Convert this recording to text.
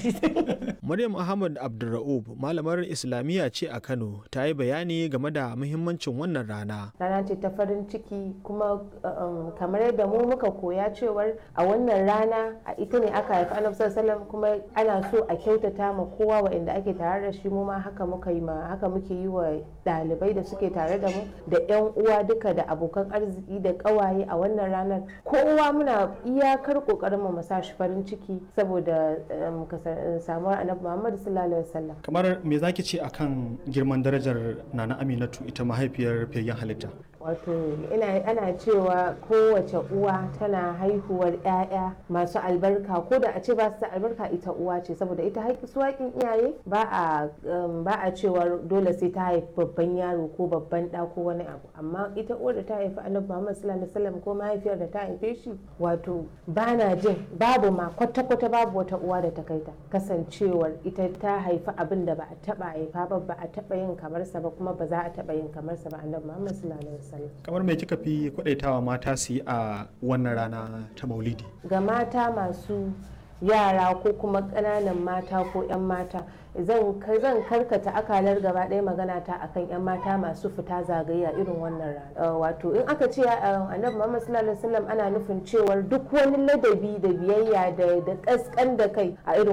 shi Maryam Ahmad Abdulra'ub malamar Islamiyya ce a Kano ta yi bayani game da muhimmancin wannan rana. rana ce ta farin ciki kuma um, kamar yadda mu muka koya cewar a wannan rana a ita ne aka haifi annabi sallallahu alaihi wasallam kuma ana so a kyautata ma kowa waɗanda ake tare da shi mu ma haka muka yi ma haka muke yi wa ɗalibai da suke tare da mu da yan uwa duka da abokan arziki da ƙawaye a wannan ranar kowa muna iyakar ƙoƙarin mu sa shi farin ciki saboda um, kasa- samuwar annabi Muhammad sallallahu alaihi wasallam kamar me zaki ce akan girman darajar nana aminatu ita mahaifiyar fiyayyen halitta wato ina ana cewa kowace uwa tana haihuwar 'ya'ya masu albarka ko da a ce ba su da albarka ita uwa ce saboda ita haƙi su haƙin iyaye ba a um, ba a cewa dole sai ta haifi babban yaro ko babban ɗa ko wani abu amma ita uwar da ta haifi annabi Muhammad sallallahu alaihi wasallam ko mahaifiyar da ta haife shi wato ba na jin babu ma kwata-kwata babu wata uwa da ta kai ta kasancewar ita ta haifi abin da ba a taba haifa ba ba a taba yin kamarsa ba kuma ba za a taba yin kamarsa ba annabi Muhammad sallallahu alaihi wasallam kamar me kika fi kwadaitawa mata su yi a wannan rana ta maulidi ga mata masu yara ko kuma ƙananan mata ko 'yan mata zan zan karkata akalar gaba ɗaya magana ta akan 'yan mata masu fita zagaya irin wannan rana Uh, wato in aka ce uh, annabi muhammad sallallahu alaihi wasallam ana nufin cewar duk wani ladabi da biyayya da da kaskan da kai a irin